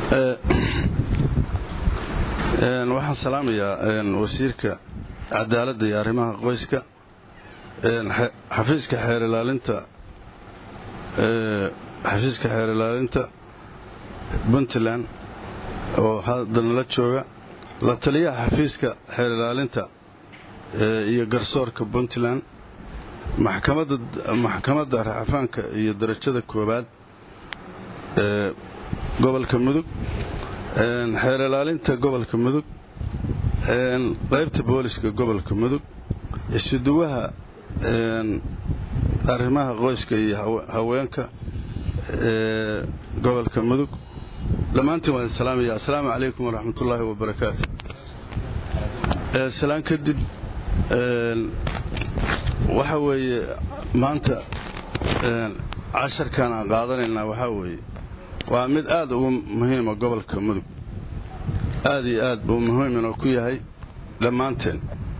waxaan salaamayaa wasiirka cadaaladda iyo arrimaha qoyska xafiiska xeerilaalinta xafiiska xeer ilaalinta puntland oo haddanala jooga la taliyaha xafiiska xeer ilaalinta iyo garsoorka puntland maxkamadda raxafaanka iyo darajada koowaad ee gobolka mudug xeer ilaalinta gobolka mudug qaybta booliska gobolka mudug isuduwaha arrimaha qoyska iyo haweenka ee gobolka mudug dhammaantiin waan salaamaya assalaamu calaykum waraxmatullaahi wabarakaatu salaan kadib waxa weeye maanta casharkan aan qaadanaynaa waxaa weeye waa mid aad ugu muhiima gobolka mudug aad iyo aad buu muhiiminoo ku yahay dhammaanteen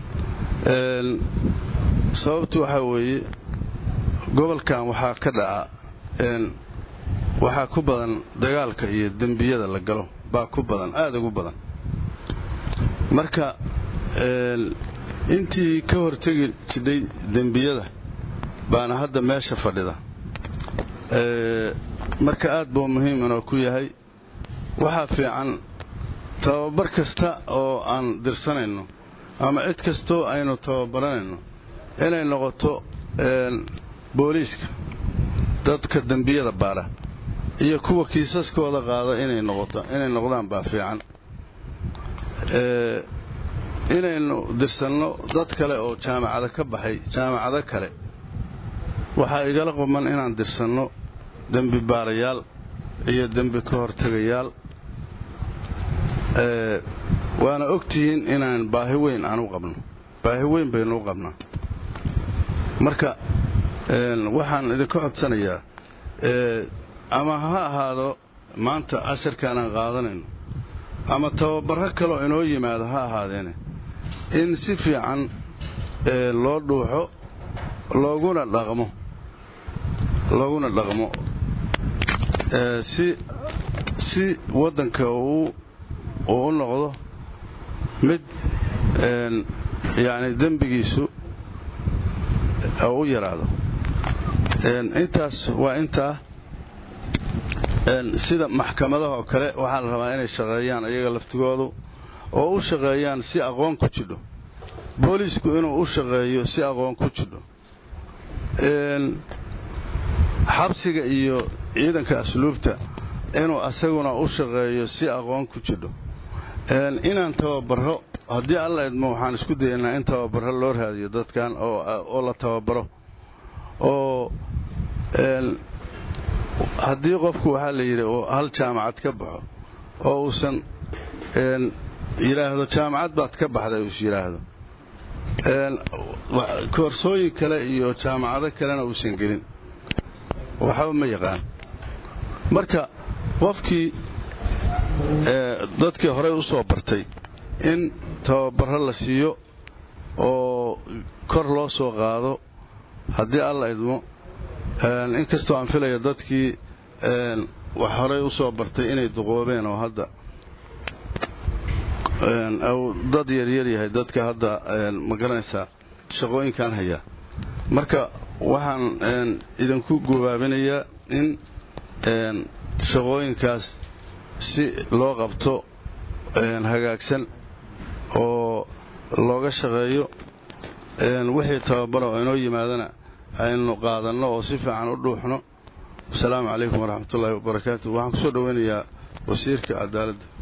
sababtu waxaa weeye gobolkan waxaa ka dhaca waxaa ku badan dagaalka iyo dembiyada la galo baa ku badan aada ugu badan marka intii ka hortegi jidhay dembiyada baana hadda meesha fadhida marka aad buu muhiim inoo ku yahay waxaa fiican tababar kasta oo aan dirsanayno ama cid kastoo aynu tababaranayno inay noqoto booliiska dadka dembiyada baadha iyo kuwa kiisaskooda qaada inay noqdaan baa fiican inaynu dirsanno dad kale oo jaamacado ka baxay jaamacado kale waxaa igala quman inaan dirsanno dembi baarayaal iyo dembi ka hortegayaal waana ogtihiin inaan baahi weyn aan u qabno baahi weyn baynu u qabnaa marka waxaan idinka codsanayaa ama ha ahaado maanta casharkaan aan qaadanayno ama tababarro kaloo inoo yimaado ha ahaadeene in si fiican loo dhuuxo looguna dhaqmo looguna dhaqmo si si waddanka uu u noqdo mid yacni dembigiisu u yaraado intaas waa intaa sida maxkamadaha oo kale waxaa la rabaa inay shaqeeyaan iyaga laftigoodu oo u shaqeeyaan si aqoon ku jidho booliisku inuu u shaqeeyo si aqoon ku jidho xabsiga iyo ciidanka asluubta inuu asaguna u shaqeeyo si aqoon ku jidho inaan tababaro haddii alla idmo waxaan isku dayaynaa in tababaro loo raadiyo dadkan oo la tababaro oo haddii qofku waxaa la yidhi oo hal jaamacad ka baxo oo uusan yidhaahdo jaamacad baad ka baxday uus yidhaahdo koorsooyin kale iyo jaamacado kalena uusan gelin waxba ma yaqaan marka qofkii dadkii horey u soo bartay in tababaro la siiyo oo kor loo soo qaado haddii alla idmo inkastoo aan filaya dadkii wax horey u soo bartay inay duqoobeen oo hadda dad yaryar yahay dadka hadda ma garanaysaa shaqooyinkan haya marka waxaan idinku gubaabinayaa in shaqooyinkaas si loo qabto hagaagsan oo looga shaqeeyo wixii tababaro oo inoo yimaadana aynu qaadanno oo si fiican u dhuuxno asalaamu calaykum waraxmatullaahi wabarakaatu waxaan kusoo dhoweynayaa wasiirka cadaaladda